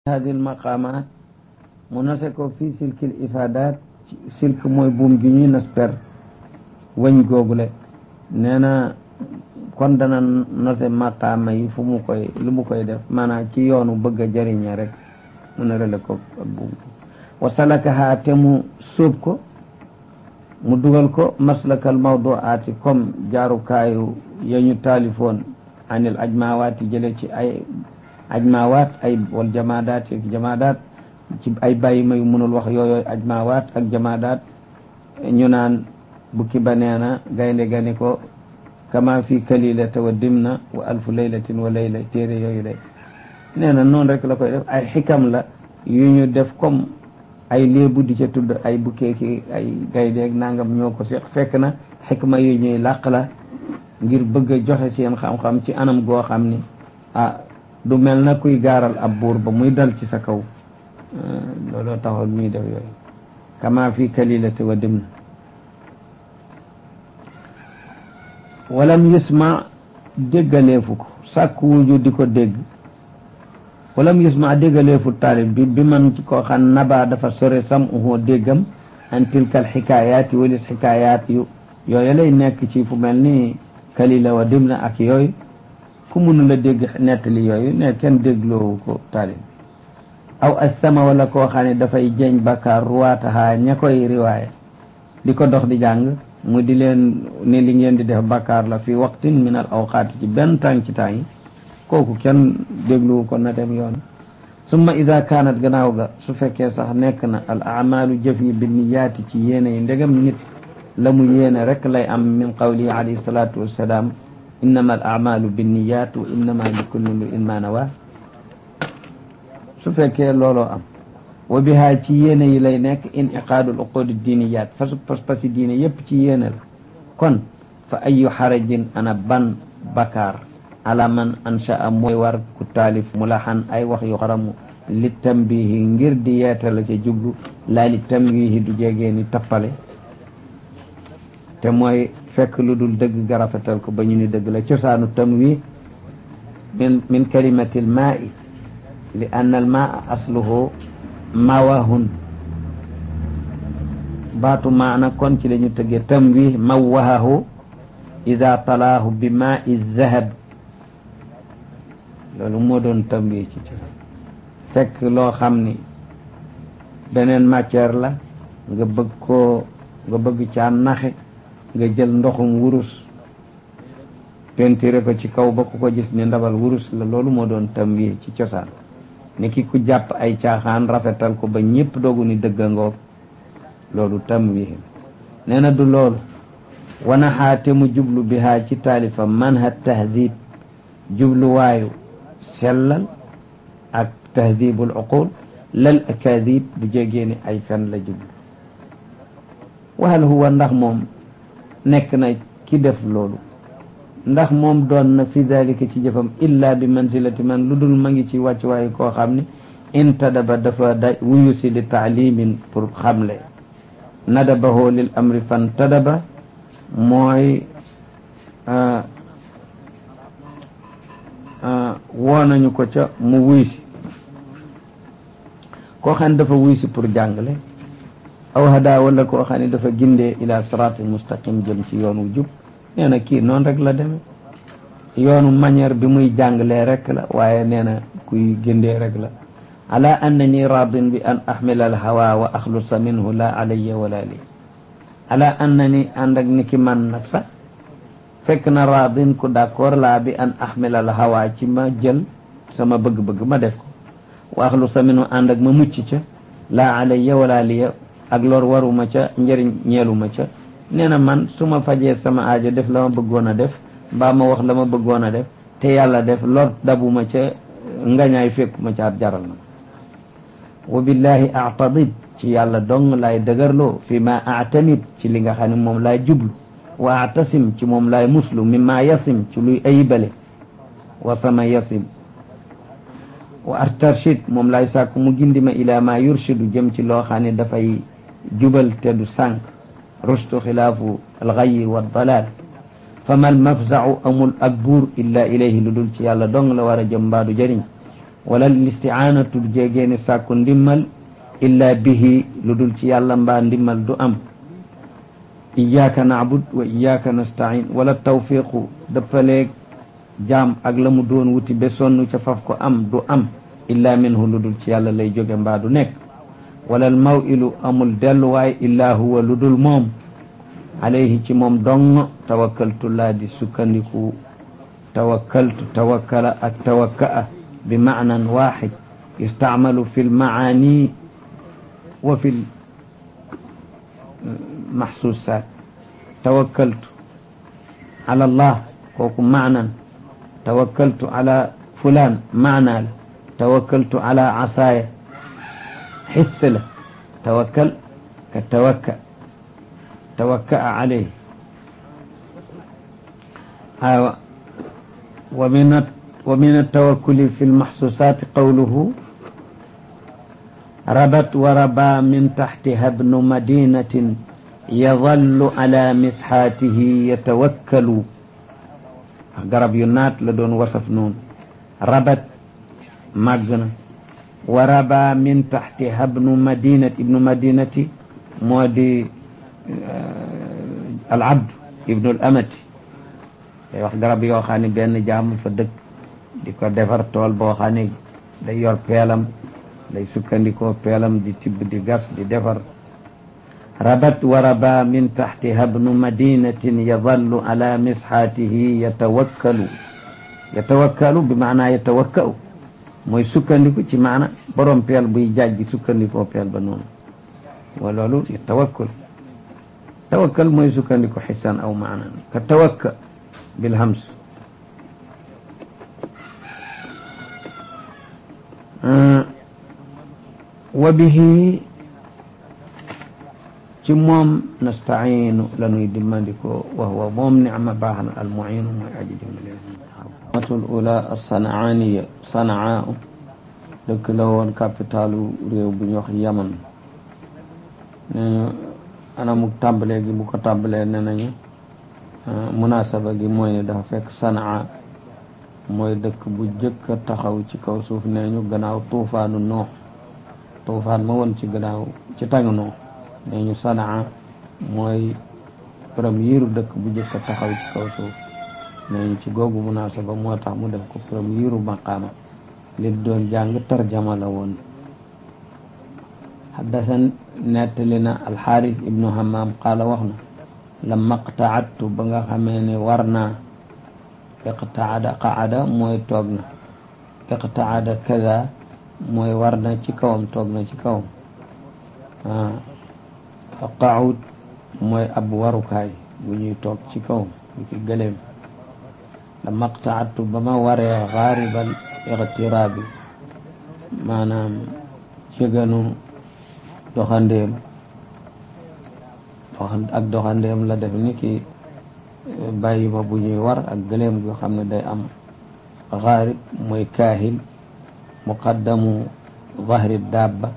hadi almaqamat mu nase ko fii silkil ifadat silk mooy buum gi ñuy nas per wëñ googule nee na kon dana nose maqaama yi fu mu koy lu mu koy def maanaam ci yoonu bëgg a jëriñe rek mu ne rele ko ak buum wa salakaha te mu sóob ko mu dugal ko maslakal mawduaati comme jaarukaayu ya ñu taalifoon anil ajmawaati jële ci ay ajmawaat ay wal jamaadaat ak jamaadaat ci ay bàyyi mayu mënul wax yooyu ajmawaat ak jamaadaat ñu naan bukki ba nee na gaynde gani ko kama fi kalilata wa dimna wa alfu laylatin wa layla téere yooyu de nee na noonu rek la koy def ay xikam la yu ñu def comme ay léebu di ca tudd ay bukkee ki ay gayndeeg nangam ñoo ko seq fekk na xikma yu ñuy làq la ngir bëgg a joxe seen xam-xam ci anam goo xam ni ah du mel na kuy gaaral ab buur ba muy dal ci sa kaw looloo taxoon ñuy def yooyu kama fi kalilati wa dimna walam yusma déggaleefu ko sàkk wuju di ko dégg walam yusma déggaleefu taalib bi bi man ci koo xam naba dafa sore sam uhu déggam an tilkal xikaayaati walis xikaayaat yu yooyu lay nekk ci fu mel ni kalila wa dimna ak yooyu ku mënu la dégg nettali yooyu ne kenn dégloowu ko taalib aw assama wala koo xam ne dafay jeeñ bakkaar ruwaataha ña koy riwaaya di ko dox di jàng mu di leen ne li ngeen di def bakkaar la fi waqtin min al awqaati ci benn tàng ci tàng yi kooku kenn dégluwu ko na dem yoon summa ida kaanat gannaaw ga su fekkee sax nekk na al amalu jëf yi bi niyaati ci yéene yi ndegam nit la mu yéene rek lay am min qawlihi alayhi salatu wassalaam innama al amalu bi niyat wa innama li kulli mri'in ma nawa su fekkee looloo am wa bihaa ci yéene yi lay nekk iniqaadul uqudi diiniyat fasu pas-pasi diine yépp ci yéene la kon fa ayu xarajin ana ban bakaar ala man anshaa mooy war ku taalif mulaxan ay wax yu xaramu li tambihi ngir di yeete la ca jublu laa li tamwihi du jegee ni tappale te mooy fekk lu dul dëgg garafetal ko ba ñu ni dëgg la cosaanu tamwih min min kalimatil maa'i li anna al maa asluhu mawahun baatu maana kon ci la ñu tëggee tamwih mawahahu ida talaahu bi maa i zahab loolu moo doon tamwih ci ci fekk loo xam ni beneen matière la nga bëgg koo nga bëgg caa naxe nga jël ndoxum wurus pentiire ko ci kaw ba ku ko gis ni ndabal wurus la loolu moo doon tamwih ci cosaan ni ki ku jàpp ay caaxaan rafetal ko ba ñëpp doogu ni dëgga ngoog loolu tamwih nee na du loolu wana xaate mu jublu bi haa ci taalifa manha tahdib jubluwaayu sellal ak tahdibul uqul lal akadib bu jegee ni ay fen la jublu wahal huwa ndax moom nekk na ki def loolu ndax moom doon na fi dalika ci jëfam illa bi manzilati man lu dul ma ngi ci wàccuwaayu koo xam ni intadaba dafa da wuyu si li taalimin pour xamle nadabahoo lil amri fan tadaba mooy woo nañu ko ca mu wuy si koo xam ne dafa wuy si pour jàngale aw hada wala koo xam ne dafa gindee ila siraatil mustaqim jëm ci yoon wu jub nee na kii noonu rek la demee yoonu manière bi muy jàngalee rek la waaye nee na kuy gindee rek la ala annani radin bi an ahmila al hawa wa axlusa minhu la alayya wala li ala annani ànd ak ni ki man nag sax fekk na radin ku d'accord laa bi an ahmila al hawa ci ma jël sama bëgg-bëgg ma def ko wa axlusa minhu ànd ak ma mucc ca la alayya wala liya ak lor waruma ca njëriñ ñeeluma ca nee na man su ma fajee sama aajo def la ma bëggoon a def mbaa ma wax la ma bëggoon a def te yàlla def lor dabuma ca ngañaay fekkuma ca ab jaral na wa billahi aatadid ci yàlla dong laay dëgërloo fi ma aatamid ci li nga xam ne moom laay jublu wa atasim ci moom laay muslu mi ma yasim ci luy ayibale wa sama yasim wa artarshid moom laay sàkku mu gindi ma ila ma yurshidu jëm ci loo xam ne dafay jubal te du sànq rushtu xilaafu alxayi wa dalal fa mal mafzau amul ak buur illa ilayhi lu dul ci yàlla dong la war a jëm mbaadu jëriñ wala listiaanatu jéegeeni sàkku ndimmal illa bihi lu dul ci yàlla mbaa ndimmal du am iyaaka naabud wa iyaaka nastain wala tawfiqu dëppaleeg jaam ak la mu doon wuti ba sonn ca faf ko am du am illa minhu lu dul ci yàlla lay jóge mbaa du nekk wala al mawilu amul delluwaay illa huwa lu dul moom alayhi ci moom dong tawakkaltu laa di sukkandiku tawakkaltu tawakkala ak tawakka'a bi maanan waxid yustacmalu fi lmacaani wa fi lmaxsuusaat tawakkaltu ala allah kooku maanan tawakkaltu ala fulaan maanaa la tawakkaltu ala casaaya xis la tawakkal ka tawakka tawakka'a alayhi aywa wa min wa min altawakkuli fi lmaxsuusaati qawluhu rabat wa raba min taxtiha bnu madinatin yadallu ala misxaatihi yatawakkalu garab yu naat la doon wasaf noonu rabat màgg na wa raba min taxtiha bnu madinati ibnu madinati moo di al abd ibnu al amati day wax garab yoo xam ne benn jaamu fa dëkk di ko defar tool boo xam ne day yor peelam day sukkandikoo peelam di tibb di gas di defar rabat wa raba min taxtiha bnu madinatin yadallu ala misxaatihi yatawakkalu yatawakkalu bi maanaa yatawakkau mooy sukkandiku ci maana borom peel buy jaaj di sukkandikoo peel ba noonu wa loolu tawakkul tawakkal mooy sukkandiku xisan aw maanan ka tawakka bilhams wa bihi ci moom nastaciinu la nuy dimmandikoo wa huwa moom nicma baax na almuciinu mooy aji dimbale matul ula asanaaniya sanaa dëkk la woon capitalu réew bu ñu wax yaman neñu anamuk tàmbalee gi bu ko tàmbalee ne nañu munasaba gi mooy ne dafa fekk sanaa mooy dëkk bu jëkk a taxaw ci kaw suuf nee ñu gannaaw tuufaanu noox tuufaan ma woon ci gannaaw ci tàngu noox nee ñu sanaa mooy première dëkk bu jëkk a taxaw ci kaw suuf nee ñu ci googu munasaba moo tax mu def ko première maqaama li doon jàng tarjama la woon xaddasan nettali na alxaaris ibnu hammam qaala wax na lamma qtaadtu ba nga xamee ne war naa iqtaada qaada mooy toog na iqtaada kada mooy war na ci kawam toog na ci kawam qaud mooy ab warukaay bu ñuy toog ci kawam bu ci gëleem lamma qtaadtu ba ma waree xaaribal iqtiraabi maanaam ciganu doxandéem ak doxandéem la def ni ki bàyyi ma bu ñuy war ak gëléem goo xam ne day am xaarib mooy kaahil muqaddamu zahri dabba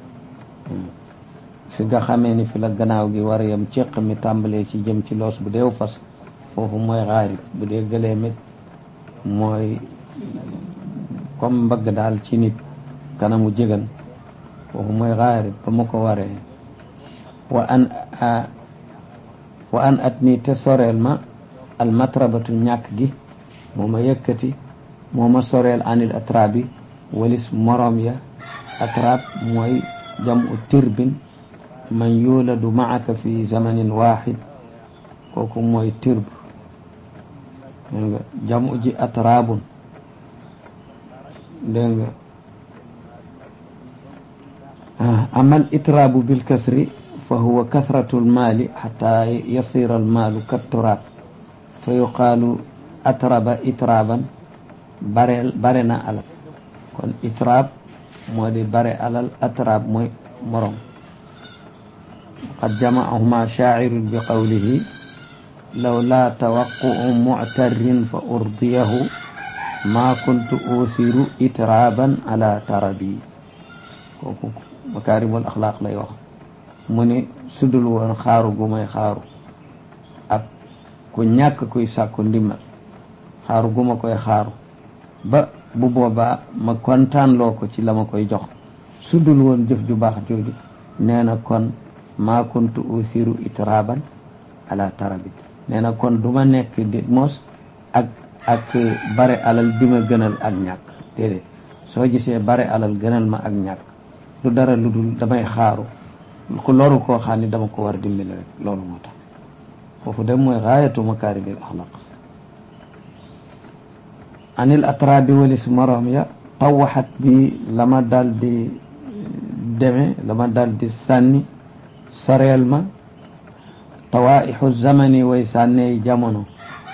fi nga xamee ni fi la gannaaw gi war yam ceq mi tàmbalee ci jëm ci loos bu deew fas foofu mooy xaarib bu dee gëléem it mooy comme mbagg daal ci nit kanamu jëgan foofu mooy xaarib ba ma ko waree wa an wa an at nii te soreel ma almatrabatu ñàkk gi moo ma yëkkati moo ma soreel anil atrabi walis morom ya atrab mooy jamu tirbin man yuladu maaka fi zamanin waxid kooku mooy tirb dégg nga jamu ji atrabun dégg nga amal itrabu bil kasri فهو كثرة المال حتى يصير المال كالتراب فيقال أترب إترابا برنا على كون إتراب مودي بري على الأتراب موي مرم قد جمعهما شاعر بقوله لولا توقع معتر فأرضيه ما كنت أوثر إترابا على تربي مكارم الأخلاق لا يوخ mu ne sudul woon xaaru gu may xaaru ab ku ñàkk kuy sàkku ndimbal xaaru gu ma koy xaaru ba bu boobaa ma kontaan loo ko ci la ma koy jox su dul woon jëf ju baax jooju nee na kon maa kuntu usiru itraban ala tarabit nee na kon du ma nekk di mos ak ak bare alal di ma gënal ak ñàkk déedéet soo gisee bare alal gënal ma ak ñàkk lu dara lu dul damay xaaru ku loru koo xam ne dama ko war a dimbali rek loolu moo tax foofu dem mooy gaayatu makaarimil axlaq anil atrabi walis moroom ya tawaxat bi la ma dal di deme la ma dal di sànni soreel ma tawaixu zamani way sànneey jamono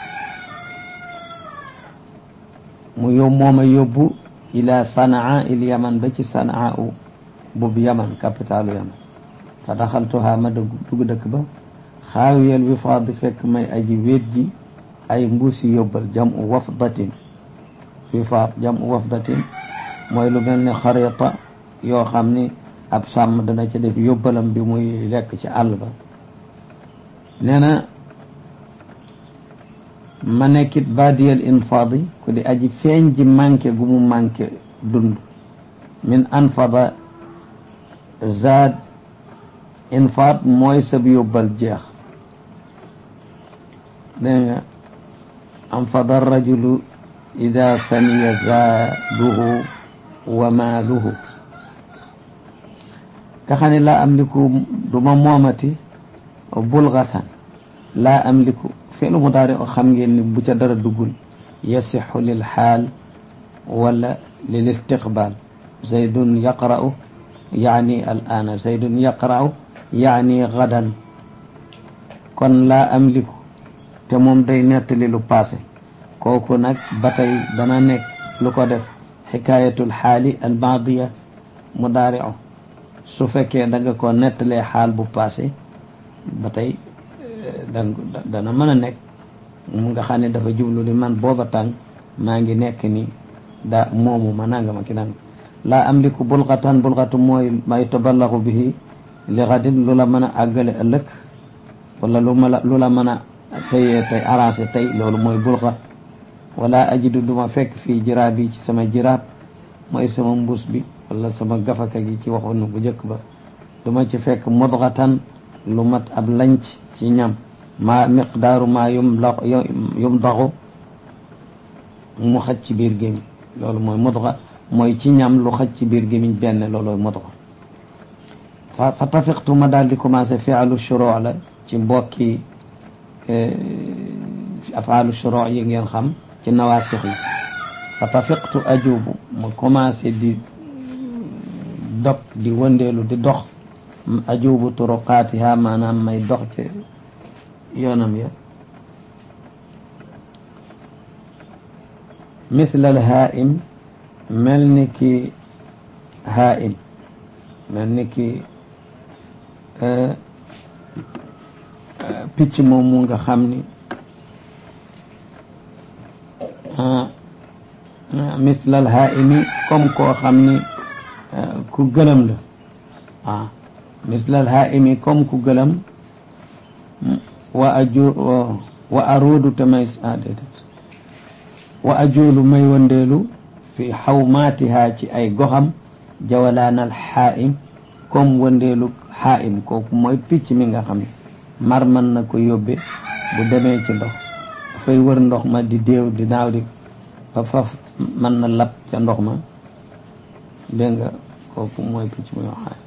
mu yób mooma yóbbu ila sanaa il yaman ba ci sanaa u bub yaman capitalu yaman fa daxaltuha ma dugg dëkk ba xaawiyal wifaad fekk may aji wéet ji ay mbuusi yóbbal jam u wafdatin wifaad jam u wafdatin mooy lu mel ne xarita yoo xam ni ab sàmm dana ca def yóbbalam bi muy lekk ci àll ba nee na ma nekkit baadiyal infaadi ku di aji feeñ ji manqué gu mu manqué dund min anfada zaad infaad mooy sab yóbbal jeex dégg nga anfada rajulu ida faniya zaaduhu wa maaluhu nga xam ne laa amliku duma moomati bulgatan laa amliku fi'lu mudaari o xam ngeen ni bu ca dara duggul yasixu lil xaal wala lil istiqbaal zaydun yaqra'u yaani al aana zaydun yaqra'u yaani gadan kon laa amliku te moom day nettali lu passé kooku nag ba tey dana nekk lu ko def xikaayatul xaali al maadiya mudaari'u su fekkee da nga ko nettalee xaal bu passé ba tey dana mën a nekk mu nga xam ne dafa jublu ni man booba tàng maa ngi nekk ni daa moomu ma nanga ma ki nanga laa amliku bulgatan bulgatu mooy may taballaxu bihi li xadin lu la mën a àggale ëllëg wala lu ma la lu la mën a tayee tey arrangé tey loolu mooy bulga wala ajidu duma fekk fii jiraab yi ci sama jiraab mooy sama mbuus bi wala sama gafaka gi ci waxoon bu njëkk ba duma ci fekk mudgatan lu mat ab lanc ci ñam maa miqdaaru maa yum la yum daxu mu xaj ci biir gémmiñ loolu mooy mudga mooy ci ñam lu xaj ci biir gémmiñ benn loolooy mudga fa fa tafiqtu ma daal di commencé fialu shuruu la ci mbokki afaalu shuruu yi ngeen xam ci nawaasix yi fa tafiqtu ajubu ma commencé di dog di wëndeelu di dox ajubu turuqaatiha maanaam may dox ci yoonam ya misla al haa'im mel ni ki haa'im mel ni ki picc moom mu nga xam ni misla al haa'imi comme koo xam ni ku gëlëm la ah misla al haa'imi comme ku gëlëm wa aju wa aruudu te may déedéet wa ajuulu may wëndeelu fi xawmaatiha ci ay goxam jawalaanal xaa'im comme wëndeelu xaa'im kooku mooy picc mi nga xam ne mar mën na ko yóbbe bu demee ci ndox dafay wër ndox ma di déew di naaw di ba faf mën na lab ca ndox ma dégg nga kooku mooy picc mi nga xaa'im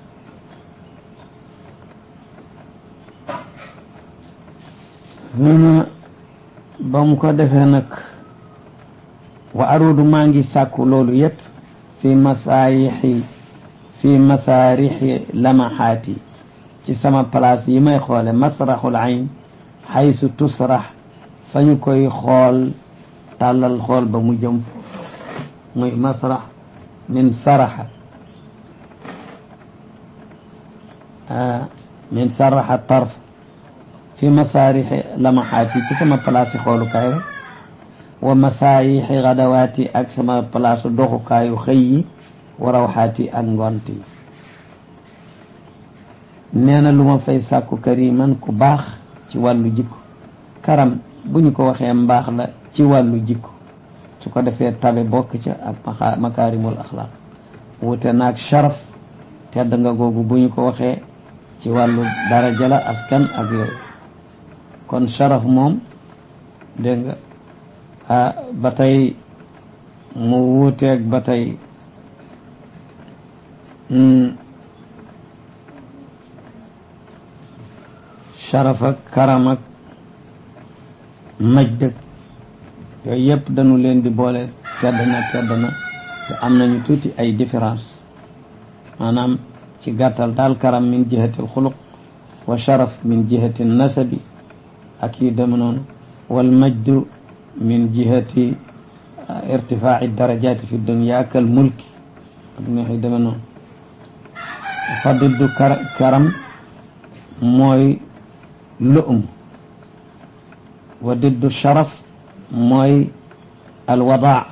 nuna ba mu ko defee nag wa arudu maa ngi sàkku loolu yépp fi masaayixi fi masaarixi lamaxaati ci sama place yi may xoole masraxul ayn xaysu tusrax fa ñu koy xool tàllal xool ba mu jëm muy masrax min saraxa min saraxa tarf fi masaarixi lamaxaati ci sama place yi xoolukaay rek wa masaayixi gadawaati ak sama place doxukaayu xëy yi wa rawxaati ak ngont yi nee na lu ma fay sàkku kariman ku baax ci wàllu jikko karam bu ñu ko waxee mbaax la ci wàllu jikko su ko defee tabe bokk ca ak makaarimul axlaaq wute naag sharaf tedd nga googu bu ñu ko waxee ci wàllu daraja la askan ak yooyu kon sharaf moom dégg nga ah ba tey mu wuuteeg ba tey sharaf ak karam ak majd ak yooyu yëpp dañu leen di boole tedd na tedd na te am nañu tuuti ay différence maanaam ci gàttal daal karam min jihati alxuluq wa sharaf min jihati nasabi ak yu dem noonu wal majdu min jihati irtifaaci darajati fi dunya kal mulki ak neex yu deme noonu fa diddu karam mooy lu'um wa diddu sharaf mooy alwadaa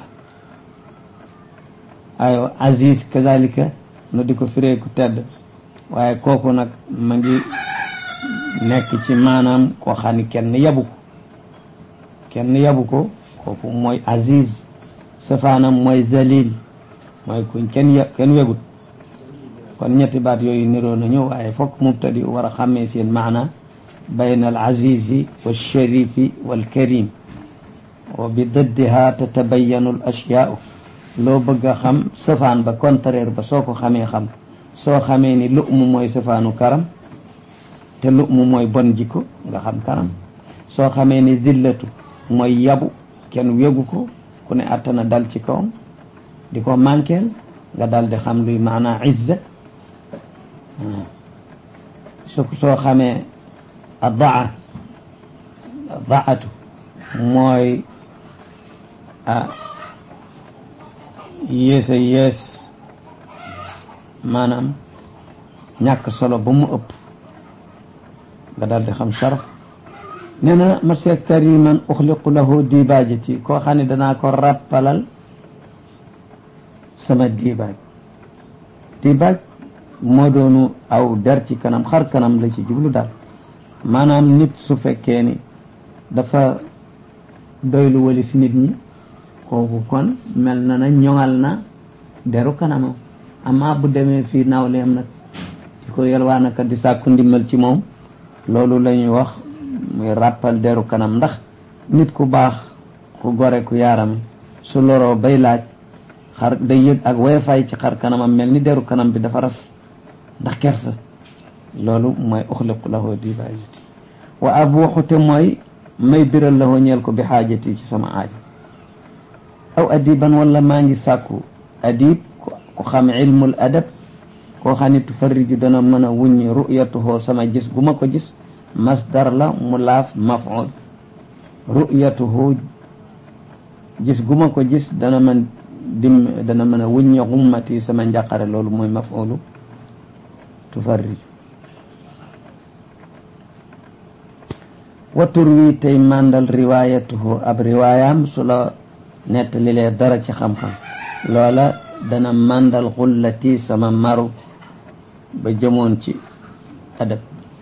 ay aziz kadalika nu di ko firee ku tedd waaye kooku nag ma ngi nekk ci maanaam koo xam ni kenn yabu ko kenn yabu ko kooku mooy aziz safaanam mooy zalil mooy kuñ kenn ya kenn wegut kon ñetti baat yooyu niroo nañu waaye fokk mubtadi war a xàmmee seen maana bayna al azizi wal sharifi wal karim wa bi diddiha tatabayanu al ashyaau loo bëgg a xam safaan ba contraire ba soo ko xamee xam soo xamee ni lu'mu mooy safaanu karam te lu'mu mooy bon jikko nga xam karam soo xamee ni zillatu mooy yabu kenn wegu ko ku ne attana dal ci kawam di ko manqueel nga dal di xam luy maanaa izza su soo xamee a daa daatu mooy a yées a yées maanaam ñàkk solo ba mu ëpp nga daal di xam sharaf nee na monsieur kariman uxliqu lahu dibaajati koo xam ne danaa ko rappalal sama dibaaj dibaaj moo doonu aw der ci kanam xar kanam la ci jublu daal maanaam nit su fekkee ni dafa doylu wali si nit ñi kooku kon mel na na ñoŋal na deru kanamam amaa bu demee fii nawleem nag di ko yelwaanaka di sàkku ndimbal ci moom loolu la ñuy wax muy ràppal deru kanam ndax nit ku baax ku gore ku yaarame su loroo bay laaj xar day yëg ak woyofaay ci xar kanamam mel ni deru kanam bi dafa ras ndax kersa loolu mooy uxliqu lahu dibaajati wa abuuxu te mooy may biral lahu ñeel ko bi xaajati ci sama aajo aw adiban wala maa ngi sàkku adib ku xam ilmul adab koo xam ne tufarriju dana mën a wuññi ru'yatuhu sama gis gu ma ko gis masdar la mu laaf maf'ul ru'yatuhu gis gu ma ko gis dana mën dim dana mën a wuññi xummati sama njàqare loolu mooy maf'ulu tufarriju wa turwi tey màndal riwaayatuhu ab riwaayam su la nettalilee dara ci xam-xam loola dana màndal xullati sama maru ba jëmoon ci adab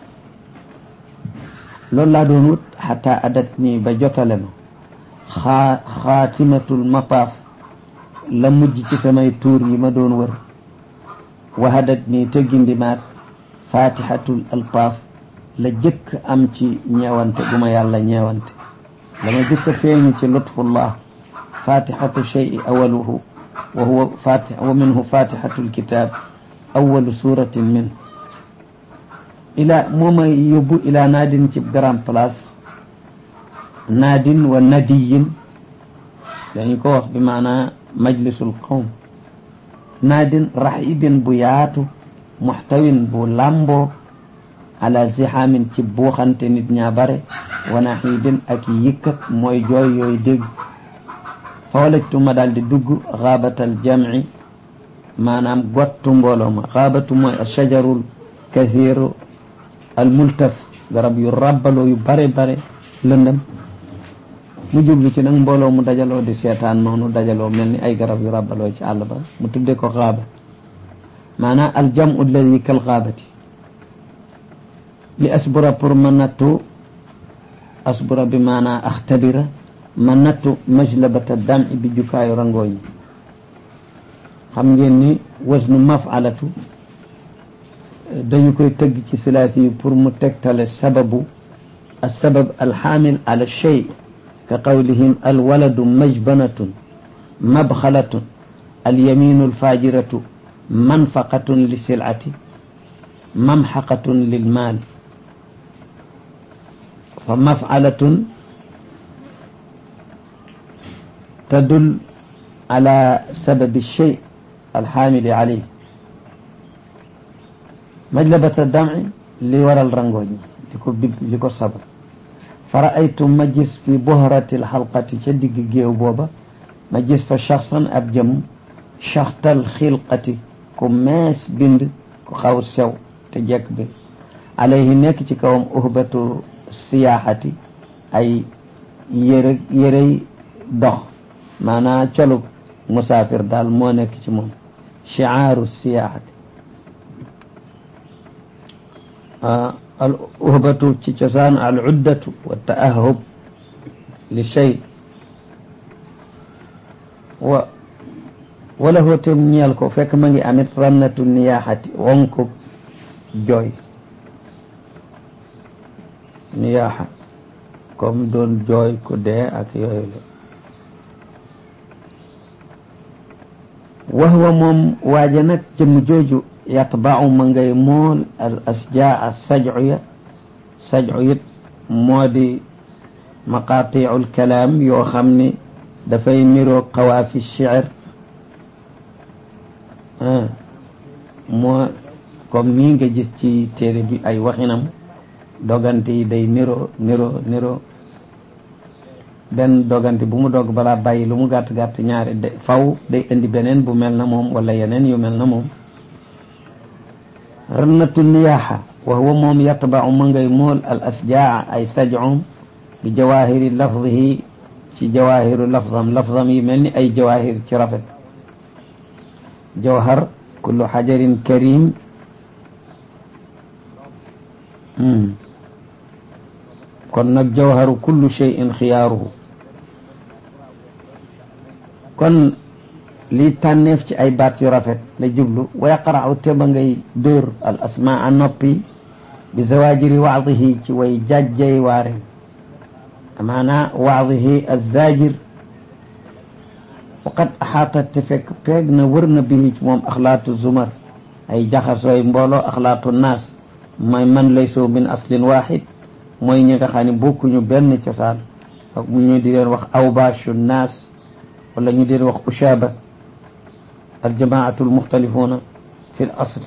loolu laa doon wut xataa adat nii ba jotale ma xaa xaatimatul mapaaf la mujj ci samay tuur yi ma doon wër wahadat nii te gindimaat fatihatul alpaaf la jëkk am ci ñeewante gu ma yàlla ñeewante la ma jëkk feeñu ci lutfullah fatihatu cheyi awaluhu wa huwa fatih wa minhu fatihatu lkitab awalu suratin min ila moo ma yóbbu ila naadin ci grand place naadin wa nadiyin dañu ko wax bi maanaa majlisul qawm naadin raxibin bu yaatu muxtawin bu làmboo ala zihaamin ci buuxante nit ñaa bare wa naxiibin ak yëkkat mooy jooy yooyu dégg fawalajtu ma daal di dugg xaabatal jamci maanaam gottu mbooloo ma xaabatu mooy ashajarul kathiru al multaf garab yu rabbaloo yu bare bare lëndëm mu jublu ci nag mbooloo mu dajaloo di seetaan noonu dajaloo mel ni ay garab yu rabbaloo ci àll ba mu tudde ko xaaba maanaam al jamu alladi kal xaabati li asbura pour ma nattu asbura bi maanaa axtabira ma nattu majlabata dam bi jukaayu rangooñ xam ngeen ni wasnu mafalatu dañu koy tëgg ci silaasi yi pour mu tegtale sababu السبب الحامل على الشيء كقولهم الولد مجبنة مبخلة اليمين الفاجرة منفقة للسلعة ممحقة للمال فمفعلة تدل على سبب الشيء الحامل عليه مجلبة الدمع لورا الرنجوني لكو بيب لكو صبر فرأيت مجلس في بهرة الحلقة شدق جيو بوبا مجلس فشخصا أبجم شخط الخلقة كماس بند كو خاو سو تجاك بند عليه نيك كوم أهبة السياحة أي يري يري dox maanaa colug musaafir daal moo nekk ci moom chiaaru siyaaxati al uhbatu ci cosaan al uddatu wa taahub li shay wa wala hootem ñeel ko fekk ma ngi amit rannatu niyaaxati wonko jooy niyaaxa comme doon jooy ku dee ak yooyu la وهو موم واجنك جم جوجو يطبع من غي مول الأسجاء السجعية سجعية مودي مقاطيع الكلام يو خمني دفاي ميرو قوافي الشعر آه. مو كم نينجا جستي تيري بي أي وخنم دوغانتي داي نيرو نيرو نيرو benn dogante bu mu dog balaa bàyyi lu mu gàtt gàtt ñaari de faw day indi beneen bu mel na moom wala yeneen yu mel na moom rannatu niyaaxa wa huwa moom yatbau ma ngay mool al asjaa ay sajum bi jawahiri lafdihi ci jawahiru lafdam lafdam yi mel ni ay jawahir ci rafet jawhar kullu xajarin karim kon nag jawharu kullu cheyin xiyaaruhu kon lii tànneef ci ay baat yu rafet la jublu wa yaqra'u te ba ngay dóor al asmaa noppi bi zawajiri waadihi ci way jajjay waare maanaa waadihi azajir waqad axaata te fekk peeg na wër na bihi ci moom axlaatu zumar ay jaxasooy mbooloo axlaatu naas mooy man laysu min aslin waxid mooy ñi nga xam ne bokkuñu benn cosaan ak ñu di leen wax awbaashu naas wala ñu di leen wax ushaaba aljamaatu almuxtalifuuna fi l asl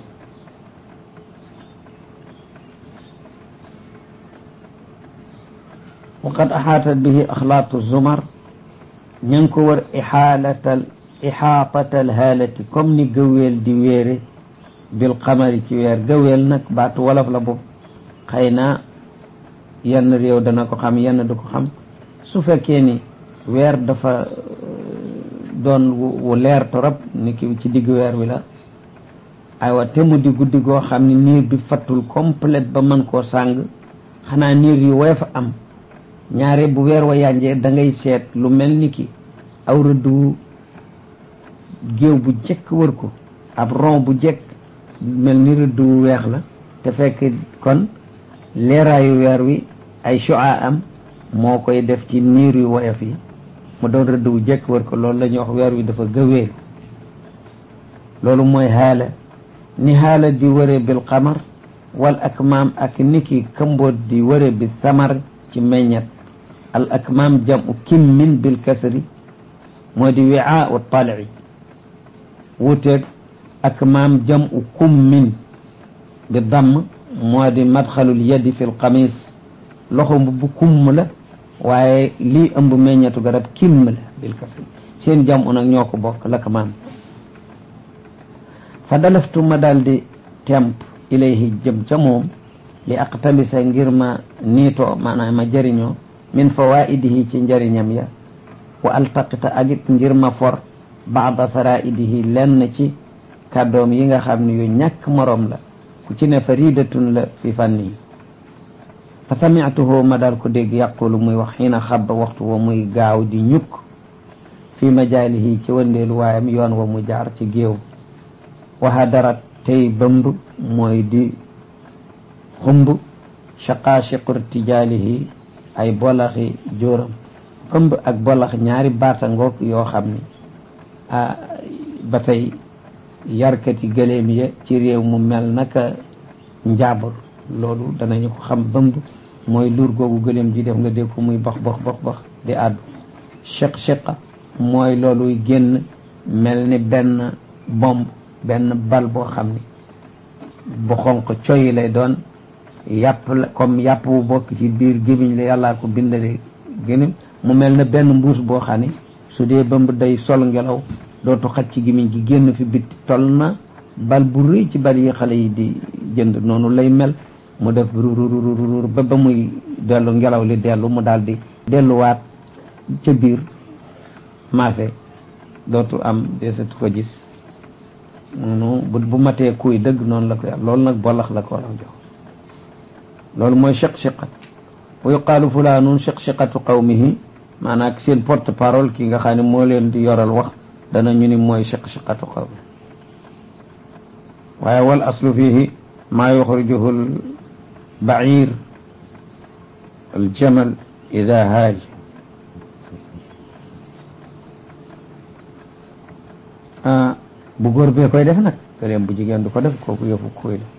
waqad axaatat bihi axlaatu zumar ña ngi ko war ixaalatal ixaatatal haalati comme ni gëweel di wéere bil qamari ci weer gëweel nag baatu wolof la boobu xëy na yenn réew dana ko xam yenn du ko xam su fekkee ni weer dafa doon wu leer torop ni ki ci digg weer wi la aywa te mu di guddi goo xam ne niir bi fattul complète ba mën koo sàng xanaa niir yu woyof a am ñaare bu weer wa yànjee da ngay seet lu mel ni ki aw rëdd wu géew bu jekk wër ko ab rond bu jekk mel ni rëdd wu weex la te fekk kon leeraayu weer wi ay shu'a am moo koy def ci niir yu woyof yi mu doon rëdd wu jekk wër ko loolu la ñuy wax weer wi dafa gëweel loolu mooy haala ni haala di wëre bil qamar wal akmaam ak niki kamboot di wëre bi samar ci meññet al akmaam jamu kimmin bil kasri moo di wiaa u talci wuteeg akmaam jamu kummin bi damm moo di madxalul yadi fi lxamis loxo bu kumm la waaye lii ëmb meññetu garab kimm la bil kasri seen jamu nag ñoo ko bokk lakmaam fa dalaftu ma daldi temp ilayhi jëm ca moom li aqtabisa ngir ma niitoo maanaam ma jëriñoo min fawaidihi ci njëriñam ya wa altaqita agit ngir ma for baada faraidihi lenn ci kàddoom yi nga xam ne yu ñàkk moroom la ku ci ne faridatun la fi fànn yi fa sami'tuhu ma daal ko dégg yaqulu muy wax xiina xabba waxtu wa muy gaaw di ñukk fi majaalihi ci wëndeelu waayam yoon wa mu jaar ci géew waxa dara tey bëmb mooy di xumb shaqaashiqur tijaalihi ay bolaxi jóoram bëmb ak bolax ñaari baata ngoog yoo xam ni ah ba tey yarkati gëléem ya ci réew mu mel naka njaabur loolu danañu ko xam bëmb mooy luur googu gëléem ji def nga dégg ko muy box box box box di àddu chiq chiqa mooy looluy génn mel ni benn bomb benn bal boo xam ni bu xonq coyi lay doon yàpp la comme yàpp bu bokk ci biir gémmiñ la yàllaa ko bindale gémmiñ mu mel ne benn mbuus boo xam ni su dee bëmb day sol ngelaw dootu xaj ci gémmiñ gi génn fi bitti toll na bal bu rëy ci bal yi xale yi di jënd noonu lay mel mu def rurururur ba ba muy dellu ngelaw li dellu mu daal di delluwaat ca biir marché dootu am desatu ko gis noonu bu bu matee kuy dëgg noonu la ko yàlla loolu nag bolax la ko war a jox loolu mooy chiq-chiqat wa yuqaalu fulaanun chiq-chiqatu qawmihi maanaam seen porte parole ki nga xam ne moo leen di yoral wax dana ñu ni mooy chiq-chiqatu qawmi waaye wal aslu fihi maa yuxrijuhu al bair al jamal ida haaj bu góor bee koy def nag gëléem bu jigéen du ko def kooku yëfu kuy la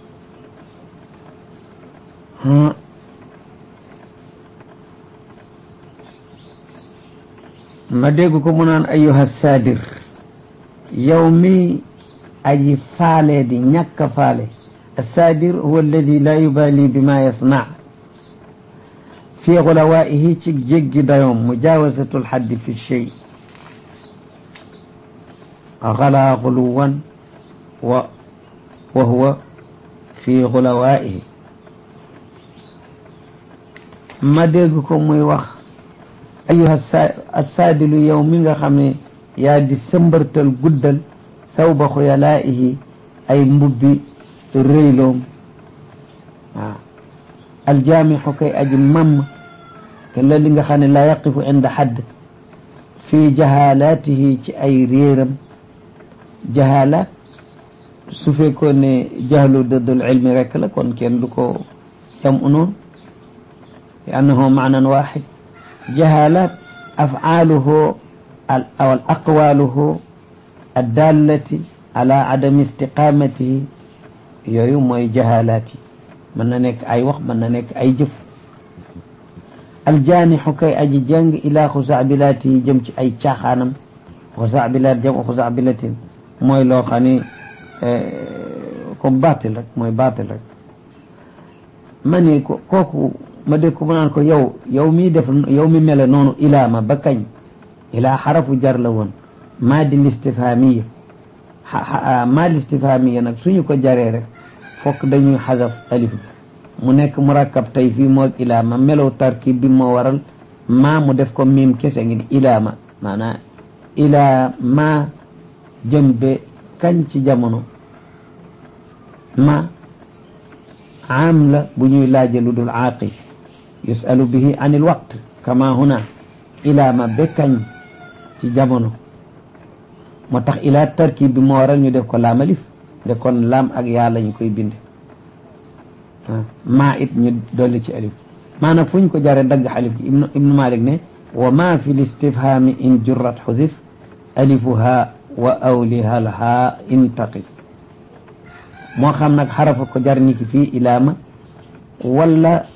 ma dégg ko mu naan ayuha saadir yow mi aji faale di ñàkk a faale السادر هو الذي لا يبالي بما يصنع في غلوائه جج ديوم مجاوزة الحد في الشيء غلا غلوا و وهو في غلوائه ما ديغكم موي واخ ايها السادل يوم nga xamne yaa di sëmbartal guddal sawba xuyalaihi ay mbubbi rëyloom waaw aljaamixu kay aji mamm te la li nga xam ne laa yaqifu inda xadd fii jahalaatihi ci ay réeram jahalaat su fekkoon ne jahlu dëddul ilmi rek la kon kenn du ko jam unoon li annahu maanan waxid jahalaat afaaluhu aw al aqwaluhu addallati ala adami istiqamatihi yooyu mooy jahalaat yi mën na nekk ay wax mën na nekk ay jëf aljaanixu kay aji jàng ilaa xusaabilaati yi jëm ci ay caaxaanam xusaabilaat jam xusaabilatin mooy loo xam ni comme baatil rek mooy baatil rek ma ni ko kooku ma dégg ko mu naan ko yow yow mi def yow mi mele noonu ilaa ma ba kañ ilaa xarafu jar la woon maa di listifhaamiya maa listifhaamiya nag suñu ko jaree rek fokk dañuy xasaf alif ga mu nekk murakkab tey fii moo ilaa ma melow tarkib bi moo waral maa mu def ko miim kese ngi di ilaa ma maanaam ilaa ma jëm be kañ ci jamono ma am la bu ñuy laaje lu dul aaqil yusalu bihi an il waqt kama huna ilaa ma be kañ ci jamono moo tax ilaa tarkib bi moo waral ñu def ko laam alif de kon laam ak yaa lañ koy binde maa it ñu dolli ci alif maa nag fu ñu ko jaree dagg alif gi ibnu ibnu malik ne wa ma fi listifhami in jurrat xudif alifuha wa awliha lha intaqi moo xam nag xarafa ko jar ni ki fii ilaama wala